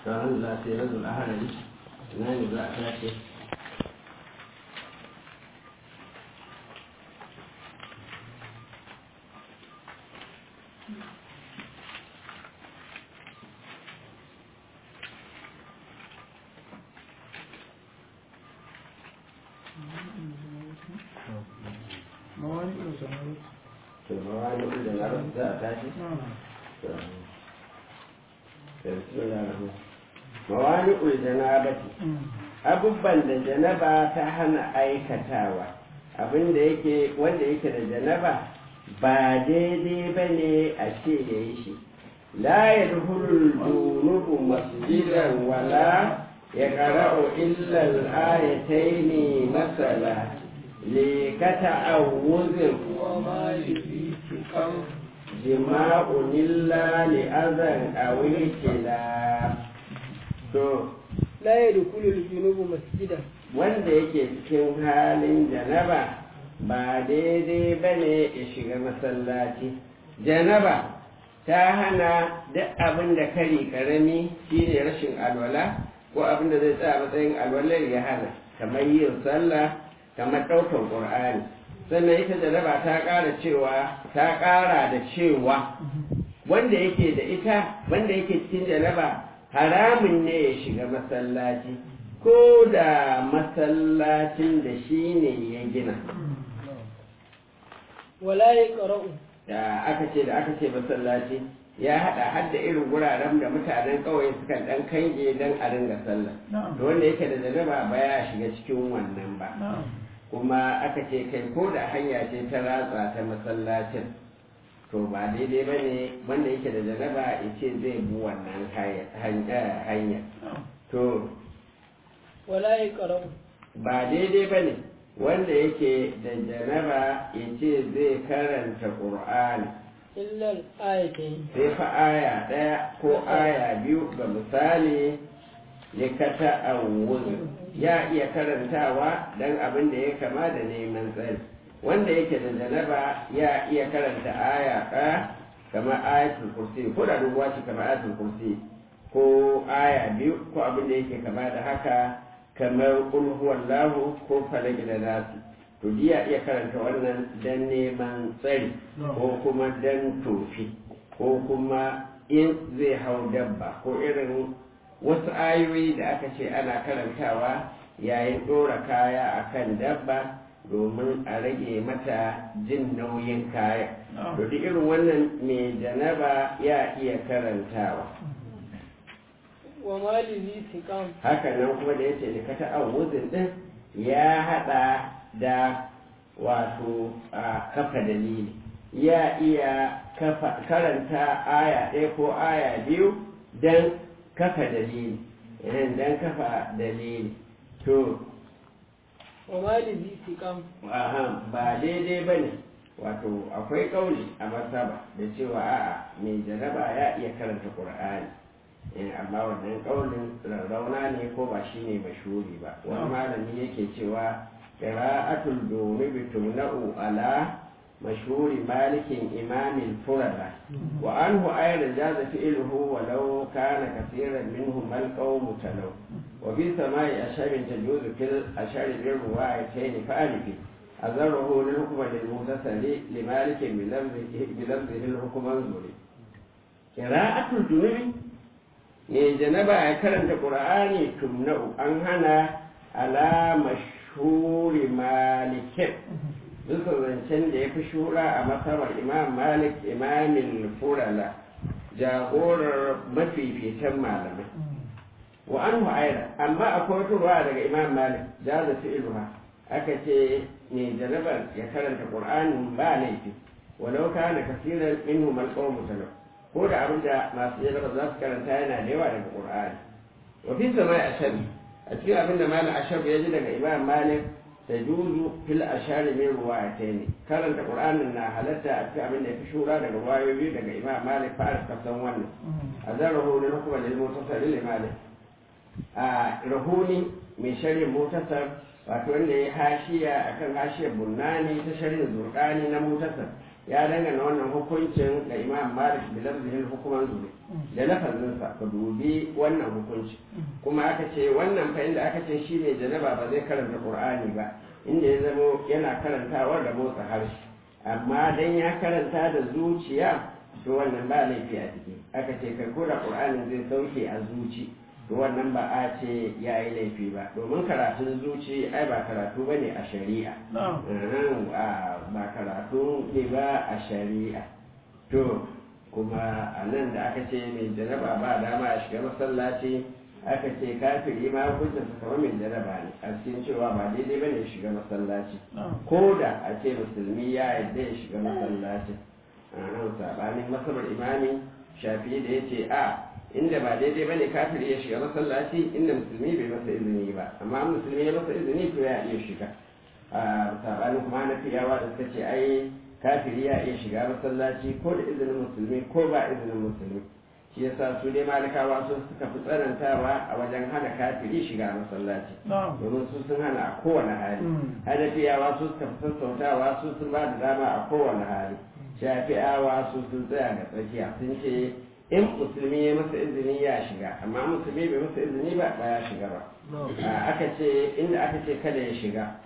ranar za su yi razul aharari na ne za a tashi to mawani da na rasu za a tashi mawani uljanabati abubban da janaba ta hana aikatawa abinda yake wanda yake da janaba ba daidai ba ne a ce ya yi shi la ya duhulul junubu masjidan wala ya ƙara'u illal ayataini masala likata awuzin jima'un illa li azan aw ikila to la yadkhulu al-junubu masjidan wanda yake cikin halin janaba ba daidai bane ya shiga masallaci janaba ta hana duk abin da kari karami shine rashin alwala ko abin da zai tsaya matsayin alwalar ya hana kamar yin sallah kamar ɗaukar ƙur'ani sannan ita jaraba ta ƙara cewa ta ƙara da cewa wanda yake da ita wanda yake cikin jaraba haramun ne ya shiga masallaci ko da masallacin da shi ne ya gina wala yaqra'u da aka ce da aka ce masallaci ya haɗa har da irin wuraren da mutanen ƙauye sukan ɗan kange don a ringa sallah to wanda yake da jaraba ba ya shiga cikin wannan ba kuma aka ce kai ko da hanya ce ta ratsa ta masallacin to ba daidai ba ne wanda yake da jaraba ya ce zai bi wannan hanya to wala yaqra'u ba daidai ba ne wanda yake da janaba ya ce zai karanta ƙur'ani illa al-ayatayn sai fa aya ɗaya ko aya biyu ga misali likata awuzin ya iya karantawa don abin da ya kama da neman tsari wanda yake da janaba ya iya karanta aya ɗaya kamar ayatul kursi ko da dubuwa ce kamar ayatul kursi ko aya biyu ko abin da yake kama da haka kamar kul huwallahu ko falaki da nasi to ya iya karanta wannan don neman tsari ko kuma don tofi ko kuma in zai hau dabba ko irin wasu ayoyi da aka ce ana karantawa yayin ɗora kaya a kan dabba domin a rage mata jin nauyin kaya to duk irin wannan mai janaba ya iya karantawa wa malihi siqam haka nan kuma da yace likata awuzin din ya hada da wato a kafa dalili ya iya kafa karanta aya ɗaya ko aya biyu don kafa dalili don kafa dalili to wa malihi siqam aha ba daidai ba ne wato akwai ƙauli a masaba da cewa a'a mai jaraba ya iya karanta ƙur'ani amma wannan ƙaunin rarrauna ne ko ba shi ne mashuri ba wani malami yake cewa qira'atul dunubi tumna'u ala mashhuri malikin imamin furada wa anhu ayran jaza fi'luhu walau kana kaseeran minhum al-qawm talaw wa fi sama'i asharin tajuzu fil ashari bir ruwayatayn fa'alifi azarahu lil hukm lil mutasali li malikin bi lafzihi bi lafzihi al-hukm anzuri qira'atul dunubi ne janaba ya karanta qur'ani tumna'u an hana ala mashhuri malikin bisa zancen da ya fi shura a masabar imam malik imamin furala jagorar mafificin malamai wa an aida amma akwai wata ruwa daga imam malik da da fi'iluha aka ce ne jarabar ya karanta qur'anin ba laifi walau kana kasiran minhu mal qawmu talau ko da abin da masu jarabar za su karanta yana da yawa daga qur'ani wa fi samai ashabi a cikin abin da malam ashab ya ji daga imam malik tajuzu fil ashari min ruwayatayn karanta qur'anin na halatta a cikin abin da yafi shura daga ruwayoyi daga imam malik fa ka san wannan azarahu lil hukm lil mutasar lil malik a rahuni mai sharhin mutasar wato wanda ya hashiya akan hashiyar bunnani ta sharhin zurqani na mutasar ya dangana wannan hukuncin da imam malik da lafzihin hukuman zuri da lafazinsa ka dubi wannan hukunci kuma aka ce wannan fa inda aka ce shi ne janaba ba zai karanta qur'ani ba inda ya zamo yana karantawa da motsa harshe amma dan ya karanta da zuciya to wannan ba laifi a ciki aka ce kai ko da qur'anin zai sauke a zuci to wannan ba a ce ya yi laifi ba domin karatun zuci ai ba karatu ba ne a shari'a ba karatu ne ba a shari'a to kuma a nan da aka ce mai jaraba ba dama a shiga masallaci aka ce kafiri ma hukuncin su kamar mai jaraba ne a cikin cewa ba daidai ba ne shiga masallaci ko da a ce musulmi ya yadda ya shiga masallaci sabanin masabar imami shafi da ya ce a inda ba daidai bane kafiri ya shiga masallaci inda musulmi bai masa izini ba amma musulmi ya masa izini to ya iya shiga a sabanin kuma na fiyawa da suka ce ai kafiri ya iya shiga masallaci ko da izinin musulmi ko ba izinin musulmi shi yasa su dai malikawa su suka fi tsanantawa a wajen hana kafiri shiga masallaci domin su sun hana a kowane hali hanafiyawa su suka fi sassautawa su sun ba da dama a kowane hali shafi'awa su sun tsaya ga tsakiya sun ce in musulmi ya masa izini ya shiga amma musulmi bai masa izini ba ba ya shiga ba aka ce inda aka ce kada ya shiga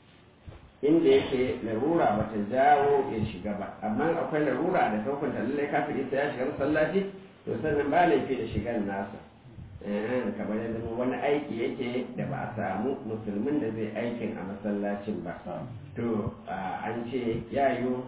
inda yake larura ba ta jawo ya shiga ba amma akwai larura da hukunta lallai kafin isa ya shiga masallaci to sannan ba laifi da shigan nasa kamar yadda wani aiki yake da ba a samu musulmin da zai aikin a masallacin ba to an ce yayo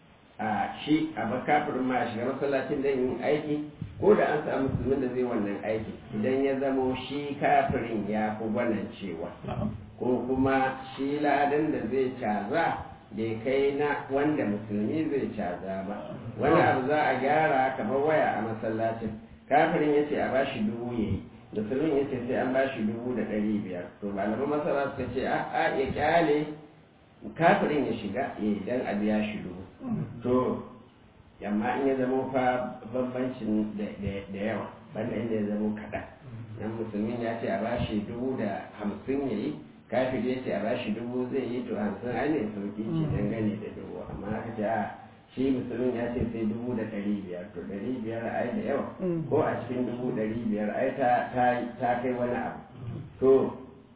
a shi a kafirin ma shiga masallacin don yin aiki ko da an samu musulmin da zai wannan aiki idan ya zamo shi kafirin ya fi gwanan cewa ko kuma shi ladan da zai caza bai kai na wanda musulmi zai caza ba wani abu za a gyara kamar waya a masallacin kafirin ya ce a bashi dubu ya yi musulmin ya ce sai an bashi dubu da ɗari biyar to malaman masara suka ce a ya kyale kafirin ya shiga ya idan a biya shi dubu to amma in ya zama fa bambancin da yawa banda inda ya zama kaɗan dan musulmin ya ce a bashi dubu da hamsin ya yi kafin ya ce a bashi dubu zai yi to hamsin ai ne sauki ce dangane da dubu amma aka ce a shi musulmin ya ce sai dubu da ɗari biyar to ɗari biyar ai da yawa ko a cikin dubu ɗari biyar ai ta kai wani abu to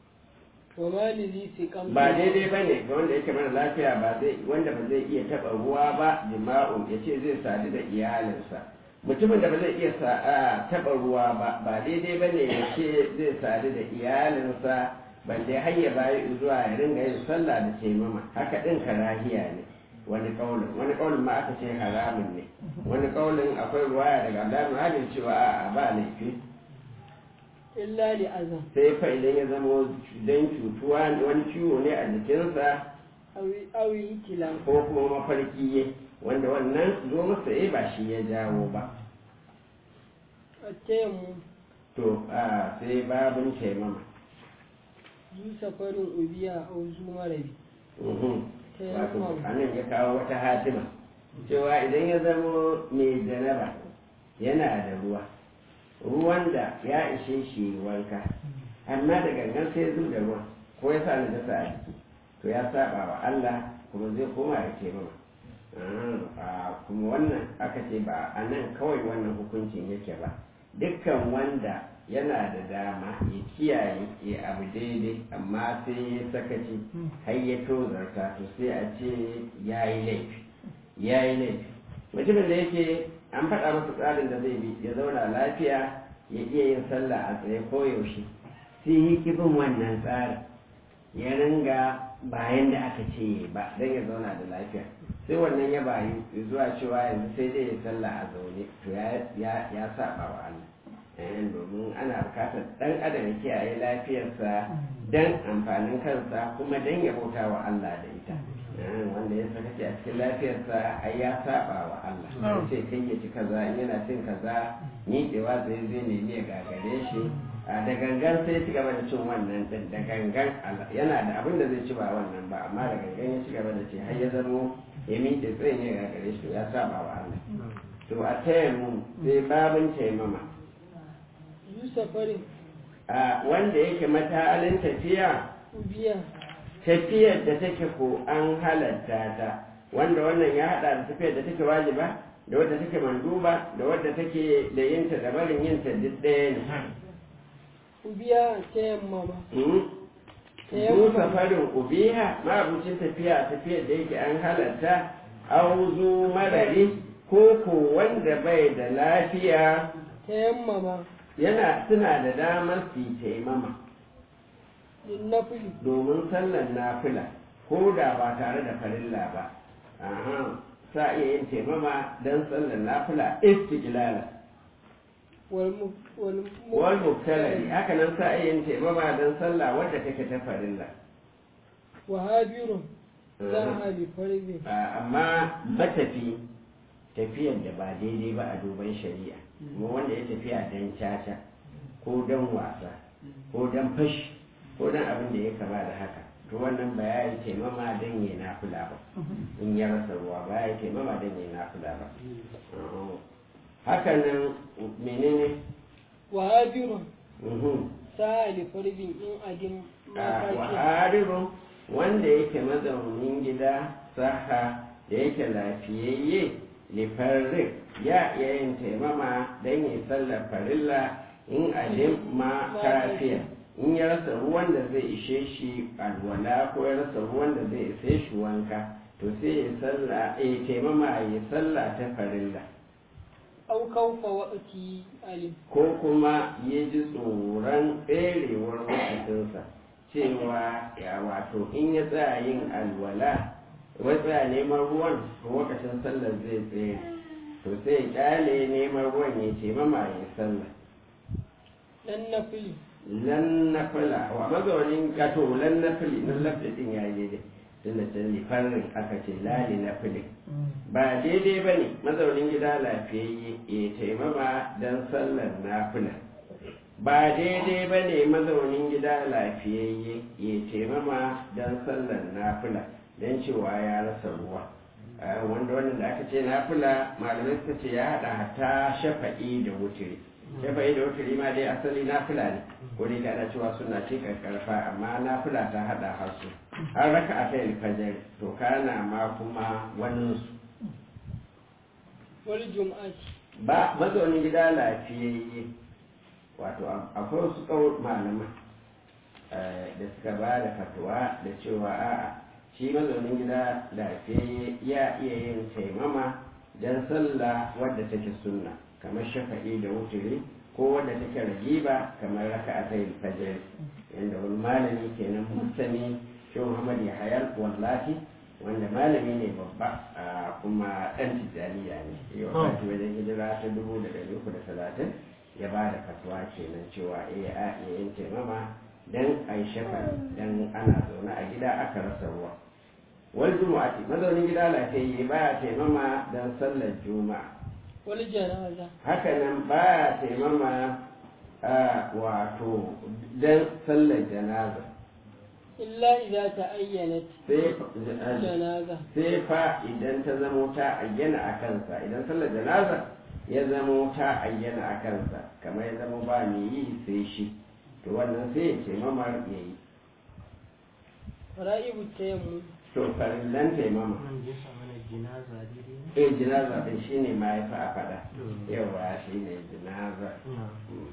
ba daidai ba ne ga wanda yake mara lafiya ba zai wanda ba zai iya taɓa ruwa ba jima'un ya ce zai sadu da iyalinsa mutumin da ba zai iya taɓa ruwa ba ba daidai ba ne ya ce zai sadu da iyalinsa balle har ya bayi zuwa ya ringa yin sallah da taimama haka ɗin karahiya ne wani kaulin wani kaulin ma aka ce haramun ne wani kaulin akwai ruwaya daga Allah halin cewa a ba laifi illa li azam sai fa idan ya zama dan cutuwa wani ciwo ne a jikinsa awi kila ko kuma mafarki ye wanda wannan zo masa eh ba shi ya jawo ba tayammu to a sai babin taimama zu safarin ubiya a zu marabi wato anan ya kawo wata hatima cewa idan ya zama mai janaba yana da ruwa ruwan da ya ishe shi wanka amma da gangan sai zu da ruwan ko ya sa na dasa a jiki to ya saba wa Allah kuma zai koma ya ce mana kuma wannan aka ce ba a nan kawai wannan hukuncin yake ba dukkan wanda yana da dama ya kiyaye ya abu daidai amma sai ya sakaci har ya tozarta to sai a ce ya yi laifi ya yi laifi mutumin da yake an faɗa masa tsarin da zai bi ya zauna lafiya ya iya yin sallah a tsaye ko yaushe sai yi kibin wannan tsarin ya ringa bayan da aka ce ba don ya zauna da lafiya sai wannan ya bayu zuwa cewa yanzu sai dai ya sallah a zaune to ya saba wa Allah domin ana bukatar dan adam ya kiyaye lafiyarsa dan amfanin kansa kuma dan ya bauta wa Allah da ita wanda ya saka a cikin lafiyarsa ai ya saba wa Allah sai kai ya ci kaza in yana cin kaza miƙewa zai zai nemi ya gagare shi da gangan sai ci gaba da cin wannan din da gangan yana da abin da zai ci ba wannan ba amma da gangan ya ci gaba da ci har ya zamo ya miƙe tsayin ya gagare shi ya saba wa Allah to a taya mu sai babin taimama safarin a wanda yake matalin tafiya ubiya tafiyar da take ko an halatta ta wanda wannan ya hada da tafiyar da take wajiba da wadda take manduba da wadda take da yinta da barin yinta duk ɗaya ne ubiya ta yamma ba Mu safarin ubiha ma'abucin tafiya tafiyar da yake an halatta auzu marari ko ko wanda bai da lafiya ta yamma ba yana suna da damar su yi taimama din nafili domin sallar nafila ko da ba tare da farilla ba aha sa iya yin taimama don sallar nafila istiqlala wal mu wal mu wal mubtalari haka nan sa iya yin taimama don sallah wadda take ta farilla wa habirun za a bi farbi Ah, amma matafi tafiyar da ba daidai ba a duban shari'a kuma wanda ya tafiya don caca ko don wasa ko don fashi ko don abin da ya kama da haka to wannan ba ya yi taimama don ya nafula ba in ya rasa ruwa ba ya yi taimama don ya nafula ba Ah, haka nan menene wa habirun Mhm. sa'a li farbin in adin Ah, wa mafakiya harirun wanda yake mazaunin gida saha da yake lafiyayye lifarrin ya iya yin taimama don yi sallar farilla in alim ma kafiya in ya rasa ruwan da zai ishe shi alwala ko ya rasa ruwan da zai ishe shi wanka to sai ya salla ya taimama ya salla ta farilla au kaufa wa'ati alim ko kuma ya ji tsoron tserewar wakatinsa cewa ya wato in ya tsaya yin alwala wai tsaya neman ruwan to wakacin sallar zai tsere to sai ya kyale neman ruwan ya ce mama ya sallah dan nafili lan nafila wa mazaunin kato lan nafili nan lafi din ya yi daidai tunda can lifarin aka ce lali nafili ba daidai ba ne mazaunin gida lafiyayye ya taimama don sallar nafila ba daidai ba ne mazaunin gida lafiyayye ya taimama don sallar nafila don cewa ya rasa ruwa Ah, wanda wannan da aka ce nafila malamai suka ce ya haɗa hata shafa'i da wutiri shafa'i da wutiri ma dai asali nafila ne ko dai kana cewa suna ce karfa amma nafila ta haɗa hasu har raka a kai alfajar to kana ma kuma wani su wal jum'ati ba mazaunin gida lafiyayye wato a- akwai wasu kawar malaman eh, da suka ba da fatuwa da cewa a'a shi mazaunin gida lafiyayye ya iya yin taimama don sallah wadda take sunna kamar shafa'i da wuturi ko wadda take ragiba kamar raka a ta fajr yadda wani malami kenan musani shi muhammad ya hayar wallahi wanda malami ne babba a kuma ɗan tijjaniya ne yau a wajen hijira ta dubu da ɗari uku da talatin ya ba da fatuwa kenan cewa eh a iya yin taimama dan a yi shafa dan ana zaune a gida aka rasa ruwa wal jumu'ati mazaunin gida lafiyayye baya taimama dan sallar juma'a wal janaza haka nan baya taimama a wato dan sallar janaza illa idza ta'ayyanat sai janaza sai fa idan ta zamo ta ayyana a kansa idan sallar janaza ya zamo ta ayyana a kansa kamar ya zamo ba mai yi sai shi to wannan sai ya ce mamar ya yi fara'ibu tayammum to farillan taimama Nan je sa mana jinaza daidai ne? eh jinaza ɗin shi ne ma ya fi a faɗa yawa shi ne jinaza Na.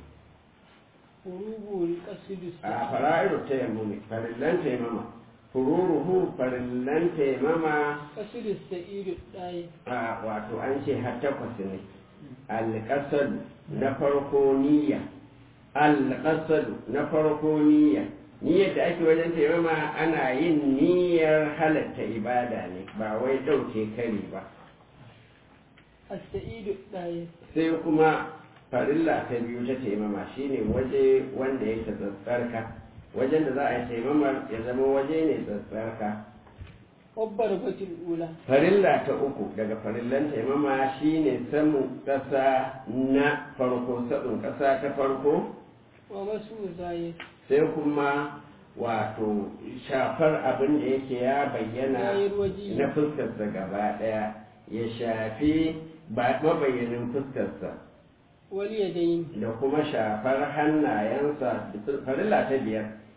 furugu qasidu a fara'iru taimama farillan taimama fururuhu farillan taimama qasidu sa'idu dai a wato an ce har takwas ne alƙasadu na farko niyya alƙasadu na farko niyya niyyar da ake wajen taimama ana yin niyyar halatta ibada ne ba wai ɗauke kari ba as-sa'idu dai sai kuma farilla ta biyu ta taimama shine waje wanda yake tsatsarka wajen da za a yi taimamar ya zama waje ne tsatsarka wabbar batul ula farilla ta uku daga farillan taimama shine samun ƙasa na farko sabon ƙasa ta farko wa masu zai sai kuma wato shafar abin da yake ya bayyana Yayi waji. na fuskarsa gaba ɗaya ya shafi ba mabayyanin fuskarsa wal yadayn da kuma shafar hannayensa farilla ta biyar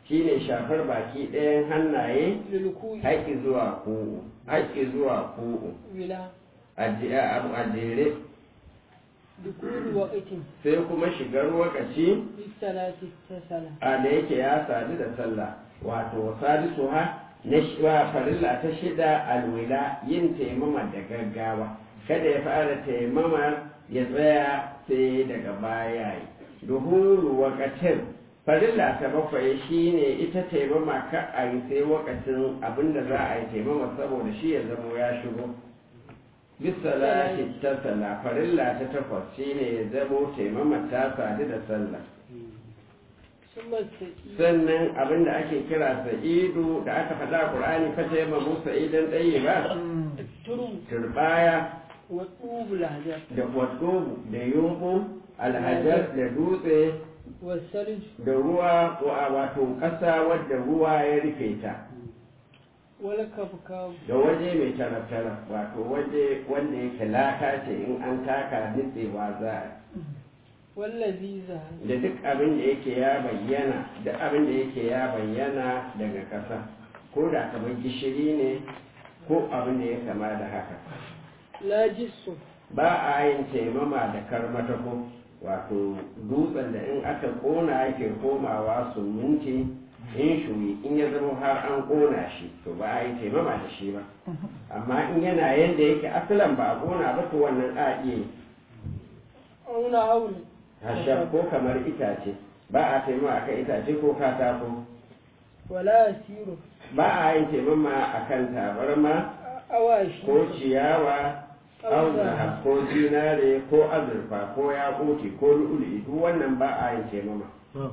shine shafar baki ɗayan hannaye للكوع haƙi zuwa ku'u haƙi zuwa ku'u ولا a je- a a jere دخول وقت sai kuma shigar lokaci للصلاة التسلة a da yake ya sadu da sallah wato sadisu ha na shi- wa farilla ta shida alwila yin taimama da gaggawa kada ya fara taimama ya tsaya sai daga baya yi duhuru wakatin farilla ta bakwai shine ita taimama ka a yi sai wakacin abinda za a yi taimama saboda shi ya zamo ya shigo bisalati ta sallah farilla ta takwas shine ya zamo taimama ta sadu da sallah ثم السئيد sannan abin da ake kira sa'idu da aka faɗa a ƙur'ani fata yamma musa idan ɗaya ba الترم turbaya والطوب الهجر da wasu da yumbu alhajar da dutse والثلج da ruwa wa- wato ƙasa wadda ruwa ya rufe ta والكبكب da waje mai tara-tara wato waje wanda yake laka ce in an taka nutsewa za a واللذيذة da duk abin da yake ya bayyana duk abin da yake ya bayyana daga ƙasa ko da kamar gishiri ne ko abin da ya kama da haka لا جس ba a yin taimama da karmatako wato dutsen da in aka kona yake komawa suminti in shuyi in ya zama har an kona shi to ba a yi taimama da shi ba amma in yana yadda yake asalan ba a kona ba to wannan a iya yi أو نحول hashab ko kamar itace ba a taimama akan itace ko katako ولا أسير ba a yin taimama akan tabarma أواشي ko ciyawa au zahab ko zinare ko azurfa ko yakuti ko lu'ulu'i duk wannan ba a yin taimama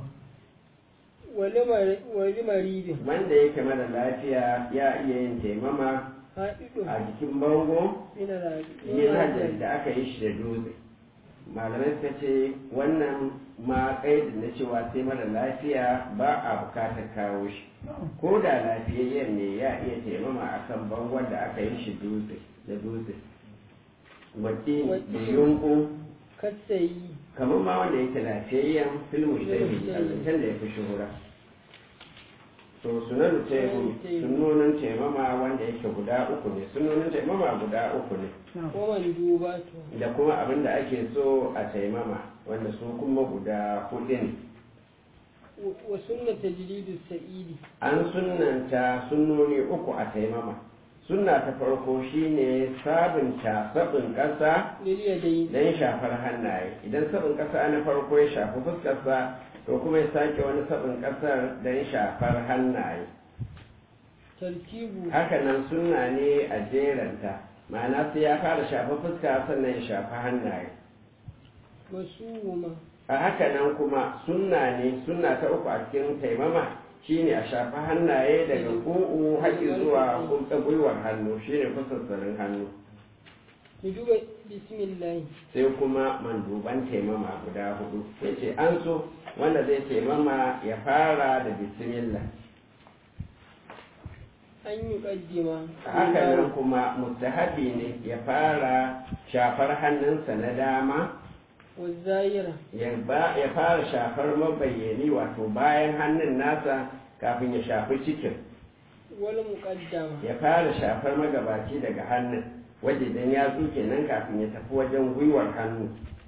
ولمر- ولمريض wanda yake mara lafiya ya iya yin taimama حائط a jikin bango من العجل yin hajjar da aka yi shi da dutse malamai suka ce wannan ma kaidin na cewa sai mara lafiya ba a bukatar kawo shi ko da lafiyayyen ne ya iya taimama a kan bangon da aka yi shi dutse da dutse wati da yunku كالسيء kamar ma wanda yake lafiyayyen filmu shafi a zancen da ya fi shuhura to sunan taimu sunonin taimama wanda yake guda uku ne sunonin taimama guda uku ne ومندوباته da kuma abin da ake so a taimama wanda su kuma guda hudu ne و- وسنة تجريد السعيد an sunanta sunnoni uku a taimama sunna ta farko shine sabunta sabin ƙasa لليدين don shafar hannaye idan sabin ƙasa na farko ya shafi fuskarsa to kuma ya sake wani sabin ƙasar don shafar hannaye ترتيب hakanan sunna ne a jeranta ma'ana sai ya fara shafa fuska sannan ya shafa hannaye وسوما a hakanan kuma sunna ne sunna ta uku a cikin taimama shine a shafa hannaye daga ku'u haƙi zuwa kulta gwiwar hannu shine fasassarin hannu ندوب بسم الله sai kuma manduban taimama guda hudu sai ce an so wanda zai taimama ya fara da bismillah أن يقدم haka nan kuma mustahabi ne ya fara shafar hannunsa na dama والزايرة ya ba- ya fara shafar mabayyani wato bayan hannun nasa kafin ya shafi cikin والمقدمة ya fara shafar magabaci daga hannun wajen ya tsuke nan kafin ya tafi wajen gwiwar hannu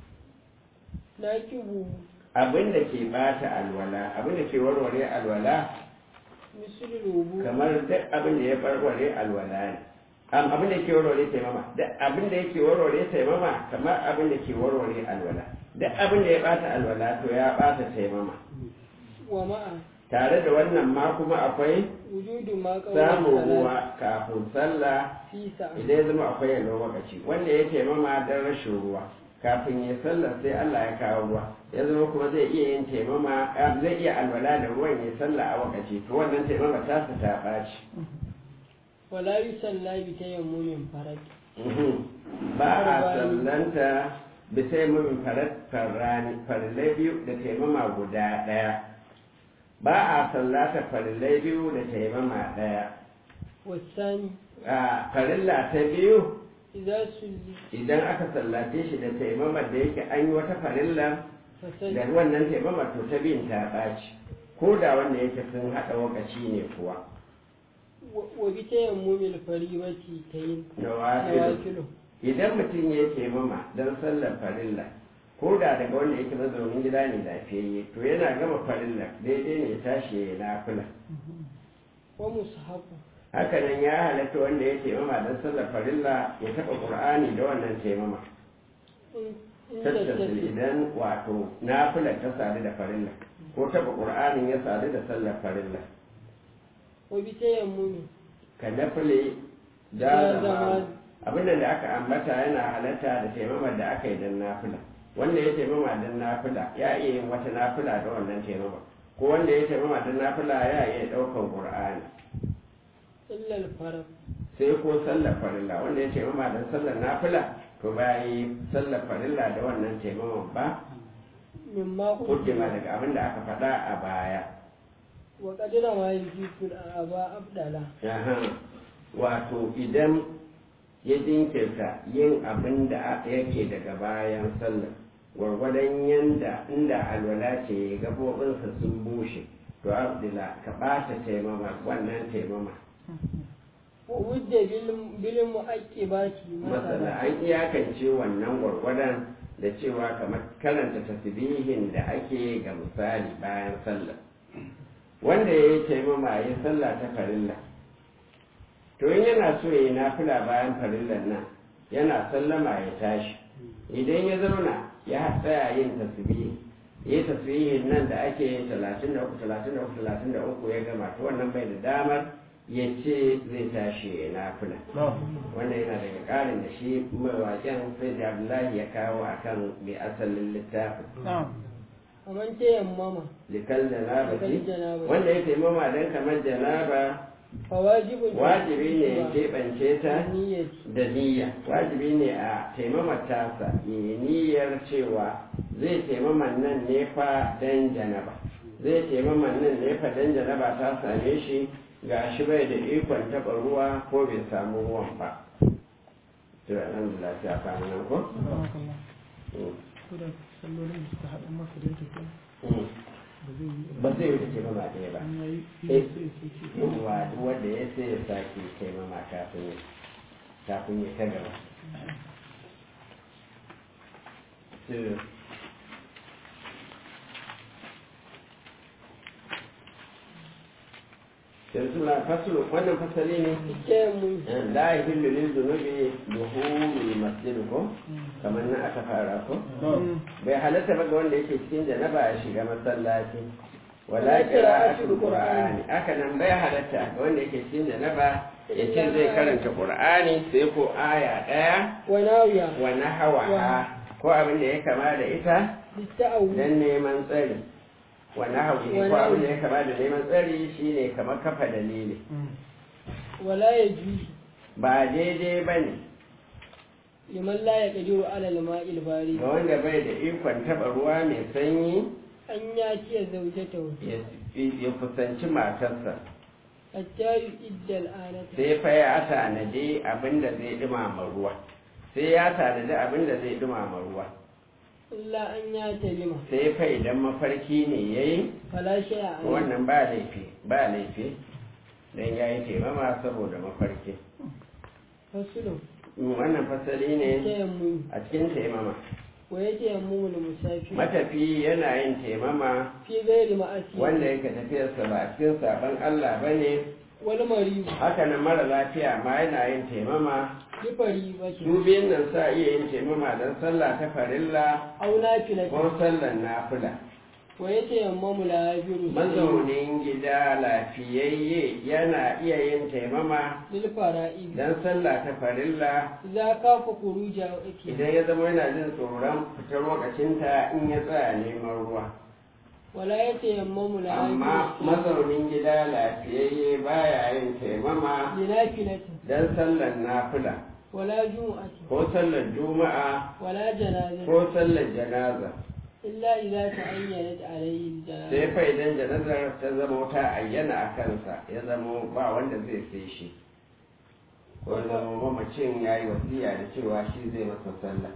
ناكبه abin da ke bata alwala abin da ke warware alwala مثل الوضوء kamar duk abin da ya warware alwala ne Am, abin da ke warware taimama duk abin da yake warware taimama kamar abin da ke warware alwala duk abin da ya bata alwala to ya bata taimama ومع tare da wannan ma kuma akwai وجود ما قبل samun الصلاة ruwa kafin sallah في ساعة idan ya zama akwai yalwar lokaci wanda ya taimama don rashin ruwa kafin ya sallar sai Allah ya kawo ruwa ya zama kuma zai iya yin taimama ah, zai iya alwala da ruwan ya sallah a wakaci to wannan taimama ta su ta ɓaci ولا يصلى بتيمم فرد Mhm. ba a sallanta bisa mun farrani farillai biyu da taimama guda ɗaya ba a sallata farillai biyu da taimama ɗaya والثاني a farilla ta biyu إذا سلي idan aka sallace shi da taimamar da yake an yi wata farilla فسجد da wannan taimamar to ta biyun ta ɓaci ko da wanda yake sun haɗa wakaci ne kuwa wa bi tayammumil faribati tayin na wafilu nawafilu idan mutum ya ce mama don sallar farilla ko da daga wanda yake mazaunin gida ne lafiyayye to yana gama farilla daidai ne ya tashi ya yi nafila wa mushafu hakanan ya halatta wanda ya taimama don sallar farilla ya taɓa ƙur'ani da wannan taimama in in tattasil tattasil idan wato nafilar ta sadu da farilla ko taɓa ƙur'anin ya sadu da sallar farilla wa bi tayammumi ka nafile Ya da zama- zama abinda da aka ambata yana halatta da taimamar da aka yi don nafila wanda ya taimama don nafila ya iya yin wata nafila da wannan taimama ko wanda ya taimama don nafila ya iya ɗaukar ƙur'ani illa al-farq sai ko sallar farilla wanda ya taimama don sallar nafila to ba yi sallar farilla da wannan taimaman ba mimma kuddima daga abin da aka faɗa a baya wa qadira ma yujibu aba abdala Aha. wato idan ya jinkirta yin abin da yake daga bayan sallar gwargwadon yanda inda alwala ce gabobinsa sun bushe to abdula ka ɓata taimama wannan taimama wa wudda bil bil mu'aqibati masana an iyakance wannan gwargwadon da cewa kamar karanta tasbihin da ake ga misali bayan sallah wanda ya yi taimama ya sallah ta farilla to in yana so ya yi nafila bayan farillan nan yana sallama ya tashi idan ya zauna ya tsaya yin tasbihi yi tasbihin nan da ake yin talatin da uku talatin da uku talatin da uku ya gama to wannan bai da damar ya ce zai tashi ya nafila wannan yana daga ƙarin da shi mawaƙin sai da abdullahi ya kawo akan mai asalin littafin kaman tayammama likal janaba Likal janaba. wanda ya taimama don kamar janaba fa wajibun wajibi ne ya keɓance ta niyyati da niyya wajibi ne a taimama tasa ya niyyar cewa zai taimaman nan ne fa dan janaba zai taimaman nan ne fa dan janaba ta same shi ga shi bai da ikon taɓa ruwa ko bai samu ruwan ba to alhamdulillah sai a kama nan ko Kuda sallolin da suka haɗa maka da yake kai Mm. ba zai yi ba zai wuce taimama ɗaya ba an yayi Eh. sai sai ce yawwa duk wanda ya sai ya sake taimama kafin ya kafin ya ta gaba To, yanzu na fasulu wannan fasali ne tayammum la yahillu lil dhunubi duhulul masjid ko kamar nan aka fara ko bai halatta ba ga wanda yake cikin janaba ya shiga masallaci wala qira'atul qur'ani haka nan bai halatta ga wanda yake cikin janaba ya ce zai karanta qur'ani sai ko aya daya wa nawiya wa nahawaha ko abin da ya kama da ita litta'awwi dan neman tsari wa nahawi ko abin da ya kama da neman tsari shine kamar kafa dalili wala yajuzu ba daidai bane liman la yaqdiru ala al-ma'il bari ga wanda bai da ikon taba ruwa mai sanyi an yati zawjatahu ya ya kusanci matarsa hatta yu'idda al-anata sai fa ya tanadi abin da zai dumama ruwa sai ya tanadi abin da zai dumama ruwa illa an yata lima sai fa idan mafarki ne yayi fala shay'a alayhi wannan ba laifi ba laifi dan yayi taimama saboda mafarki fasulu wannan fasali ne tayammum a cikin taimama wa yatayammamu al-musafir matafi yana yin taimama fi ghairi ma'asi wanda yake tafiyarsa ba a cikin sabon Allah bane wal marid haka nan mara lafiya ma yana yin taimama bi faribati su biyun nan sa iya yin taimama don sallah ta farilla aw nafilati ko sallar nafila wa yatayammamu la-yabiru mazaunin gida lafiyayye yana iya yin taimama lil fara'id don sallah ta farilla idza kafa khuruja wa ati idan ya zama yana jin tsoron fitar lokacinta in ya tsaya neman ruwa wala yatayammamu amma la-yabiru mazaunin gida lafiyayye baya yin taimama li nafilati don sallar nafila wala jumu'ati ko sallar juma'a wala janazati ko sallar janaza illa idza ta'ayyanat alayhi sai al-janazah fa idan janazar ta zama ta ayyana a kansa ya zama ba wanda zai sai shi ko ya zama mamacin ya yi wasiya da cewa shi zai masa sallah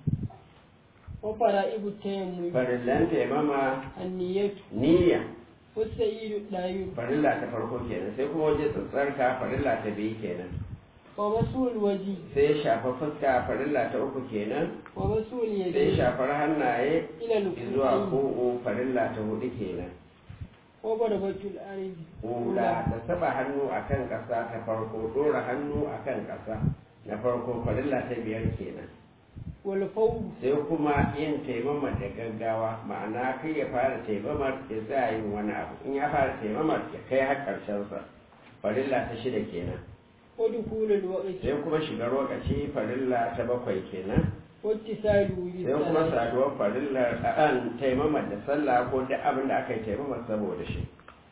wa fara'ibu tayammum farillan taimama an-niyyatu niyya والسيد الداير farilla ta farko kenan sai kuma waje tsatsarka farilla ta biyu kenan ومسؤول الوجه sai shafa fuska farilla ta uku kenan ومسؤول sai اليدين shafar hannaye إلى zuwa الكوعين ko'o farilla ta hudu kenan وضربة الأرض Hula da saba hannu a kan ƙasa ta farko ɗora hannu a kan ƙasa na farko farilla ta biyar kenan والفوز sai kuma yin taimama da gaggawa ma'ana kai ya fara taimamar ya tsaya yin wani abu in ya fara taimamar ya kai har ƙarshensa farilla ta shida kenan ودخول الوقت sai kuma shiga lokaci farilla ta bakwai kenan واتصاله sai kuma بالصلاة saduwar farillar an taimamar da sallah ko duk abin da aka yi taimamar saboda shi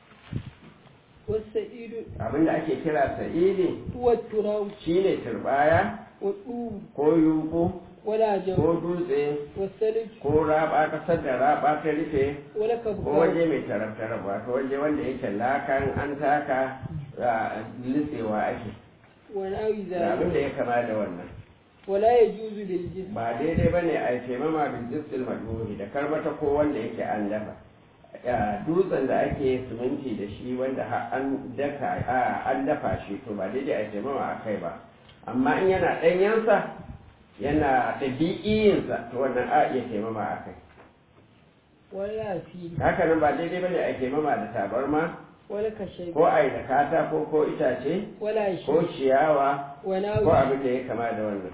والسعيد abin da ake kira sa'idi هو التراب shine turbaya والطوب ko yuku ولا جو ko dutse والثلج ko raba kasar da raba ta rufe ولا ko كبكب waje mai tarar wato waje wanda yake lakan an taka a, litsewa ake ونحو da abin ذلك da ya kama da wannan ولا يجوز للجسم ba daidai ba ne a yi taimama bin jistil maduri da karbata ko wanda yake an dafa Ya, dutsen da ake siminti da shi wanda har an daka a, an dafa shi to ba daidai a yi taimama a kai ba amma in yana ɗanyensa yana ɗabi'iyinsa to wannan a iya taimama a kai ولا فيل haka nan ba daidai ba ne a yi taimama da tabarma ولا كشيب ko a yi da katako ko itace ولا ko شيء ciyawa ko وناوي abin da ya kama da wannan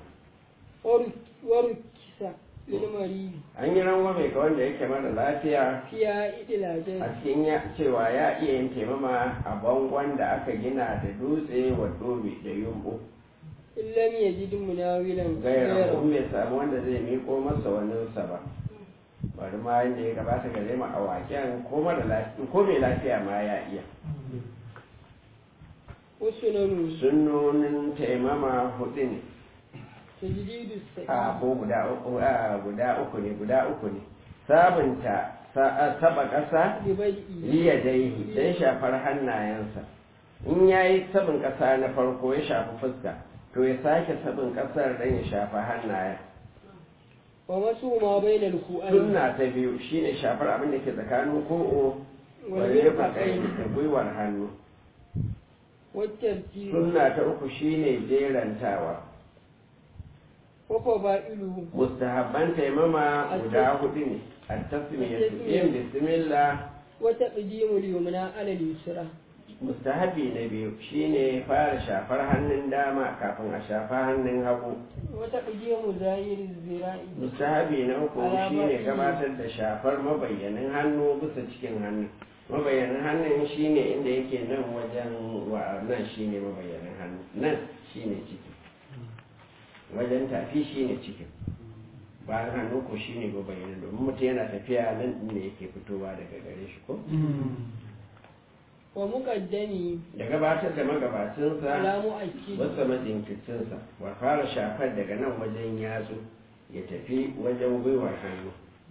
وركس للمريض an yi rangwame ga wanda yake mara lafiya فيها إدلاجات a cikin ya cewa ya iya yin taimama a bangon da aka gina da dutse wa dobe da yumbu إن لم يجد مناولا gaira غيره kun bai samu wanda zai miko masa waninsa ba bari ma yadda ya gabata gare mu a waken ko mara lafiya ko mai lafiya ma ya iya وسنن sunnonin taimama hudu ne تجديد a السعيد ko guda uku a guda uku ne guda uku ne sabunta sa- saba ƙasa لبدئه liya daihi don shafar hannayensa in ya yi sabin ƙasa na farko ya shafi fuska to ya sake sabin ƙasar don ya shafa hannayen ومسو ما بين الكوعين sunna ta biyu shine shafar abin da ke tsakanin ko'o wani rufa kai والمرفقين da gwiwar hannu والترتيب sunna ta uku shine jerantawa وفضائله mustahabban taimama guda hudu ne a tasmiyatu yin bismillah وتقديم اليمنى على اليسرى mustahabi na biyu shine fara shafar hannun dama kafin a shafa hannun hagu وتقديم ظاهر الذراع mustahabi na uku shine gabatar da shafar mabayyanin hannu bisa cikin hannu mabayyanin hannun shine inda yake nan wajen wa nan shine mabayyanin hannu nan shine ciki wajen tafi shine cikin bayan hannu ko shine mabayyanin domin mutum yana tafiya nan ne yake fitowa daga gare shi ko ومقدمي da gabatar da magabacinsa على مؤكد wasu majinkicinsa wa fara shafar daga nan wajen yatsu ya tafi wajen gwiwar hannu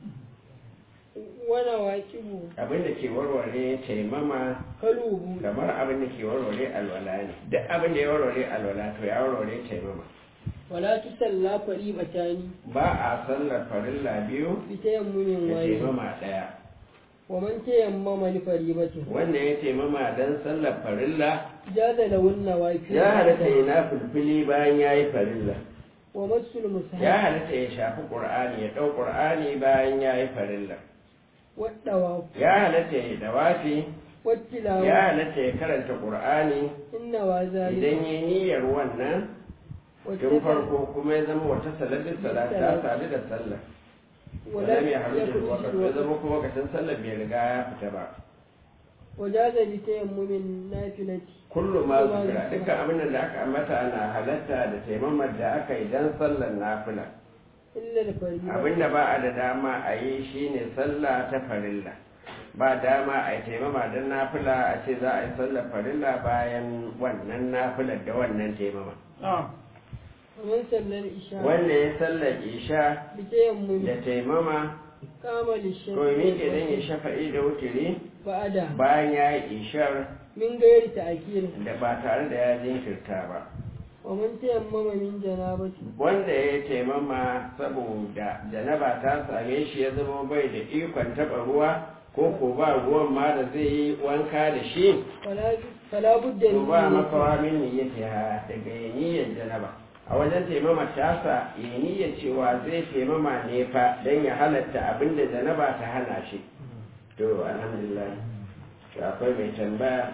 ونواكبه abin da ke warware taimama كلوه kamar abin da ke warware alwala ne duk abin da ya warware alwala to ya warware taimama ولا تسلى فريبتان ba a sallar farilla biyu بتيمم da واحد taimama ɗaya ومن تيمم لفريبته wanda ya taimama don sallar farilla جاز له النوافل ya halatta ya na fulfili bayan ya yi farilla ومس ya المصحف halatta ya shafi ƙur'ani ya ɗau ƙur'ani bayan ya yi farilla والطواف ya halatta ya dawafi ya والتلاوة halatta ya karanta ƙur'ani إن وذلك idan ya niyyar wannan tun farko kuma ya zama wata salatin salat ta sadu da sallah ولا wala mai haru da يخرج wakar ya الوقت zama kuma lokacin sallah bai riga ya fita ba وجاز لتيمم النافلة kullum ma zikira dukkan abin da aka ambata na halatta da taimamar da aka yi don sallar nafila إلا الفريضة abin da ba a da dama a yi shine sallah ta farilla ba dama a yi taimama don nafila a ce za a yi sallar farilla bayan wannan nafilar da wannan taimama ومن صلى العشاء wanda ya sallar isha بتيمم da taimama قام to للشفع mi ke dan ya shafa'i da wuturi بعد bayan ya yi ishar من غير تأكيد da ba tare da ya jinkirta ba ومن تيمم من جنابة wanda ya taimama saboda janaba ta same shi ya zama bai da ikon taɓa ruwa ko ko ba ruwan ma da zai yi wanka da shi فلا فلا بد to من ba نية. makawa min niyyatiha daga niyyar janaba a wajen taimama tasa ya niyyar cewa zai taimama ne fa don ya halatta abin da janaba ta hana shi to alhamdulillah to akwai mai tambaya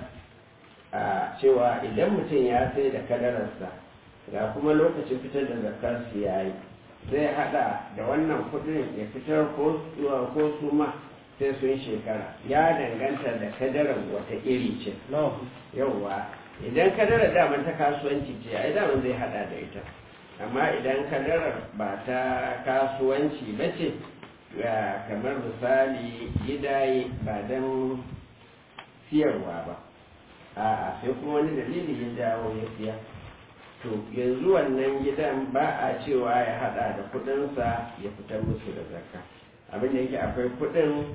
a cewa idan mutum ya sai da kadararsa ga kuma lokacin fitar da zakar su yayi zai hada da wannan kudin ya fitar ko ko su ma sai sun shekara ya danganta da kadarar wata iri ce yauwa idan kadarar daman ta kasuwanci ce ai daman zai hada da ita amma idan kadarar ba ta kasuwanci ba ce ga kamar misali gidaye ba don siyarwa ba a'a sai kuma wani dalili ya jawo ya siya to yanzu wannan gidan ba a cewa ya hada da kudinsa ya fitar musu da zakka abin da yake akwai kudin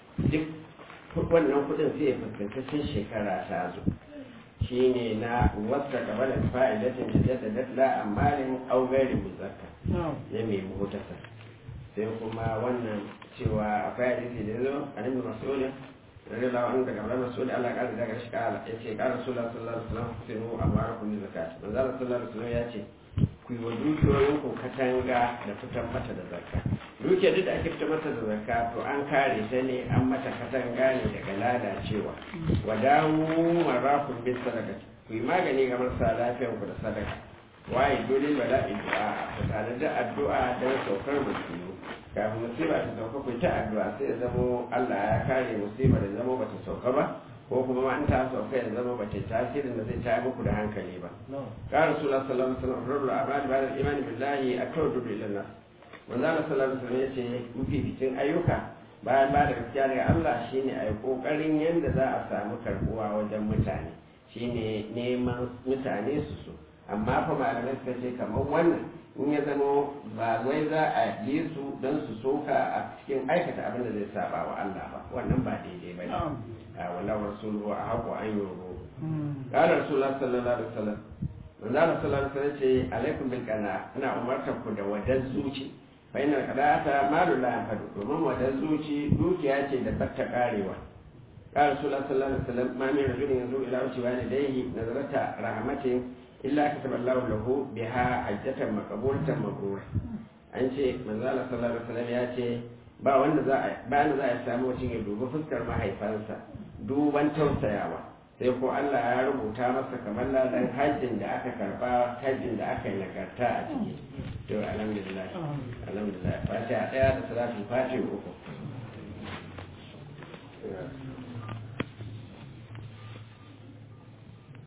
duk wannan kudin sai ya fuskanci sun shekara ta zo shi ne na wasta gaba da fa'idatin da jadda dadda amalin augari muzakka na'am na mai muhtasa sai kuma wannan cewa akwai hadisi da zo a nan mas'ul radiyallahu anhu daga Abdullah Mas'ud Allah ya daga shi kala yace qala Rasulullah sallallahu alaihi wasallam sinu amarakum bi zakat manzo Allah sallallahu alaihi wasallam yace ku yi wa dukiyoyin ku katanga da fitar mata da zakka dukiyar duk da ake fitar mata da zakka to an kare ta ne an mata katanga ne daga lalacewa wa dawo marakun bis sadaqati ku yi magani ga marasa lafiyar ku da sadaka waye dole bala'i du'a ku tare da addu'a don saukar musibu kafin musiba ta sauka ku ta addu'a sai ya zamo Allah ya kare musiba da zamo bata sauka ba ko kuma ma an ta sauka ya zama bata tasirin da zai ta muku da hankali ba na'am قال رسول الله صلى الله عليه وسلم رب الأعمال بعد الإيمان بالله أتوجب إلى الناس manzo Allah sallallahu alaihi wasallam yace mafificin ayyuka bayan ba da gaskiya daga Allah shine a yi kokarin yadda za a samu karbuwa wajen mutane shine neman mutane su so amma fa malamai suka ce kamar wannan in ya zama ba wai za a yi su don su soka a cikin aikata abin da zai saba wa Allah ba wannan ba daidai ba ne na'am a wallahu rasuluhu a haƙo an yi Hmm. قال رسول الله صلى الله عليه وسلم من ذا صلى الله عليه وسلم ce alaikum bil qana ina umartar ku da wadan zuci fa inna qadata malu la yanfadu domin wadan zuci dukiya ce da batta karewa قال رسول الله صلى الله عليه وسلم ما من رجل ينظر الى وجه والديه نظرة رحمة الا كتب الله له بها حجة مقبولة مبرورة an ce manzala sallallahu alaihi wasallam ya ce ba wanda za a ba wanda za a samu mutum ya dubi fuskar mahaifansa duban tausayawa sai ko Allah ya rubuta masa kamar ladan hajjin da aka karba hajjin da aka yi nagarta a ciki to alhamdulillah alhamdulillah fatiha daya da salatu fatiha uku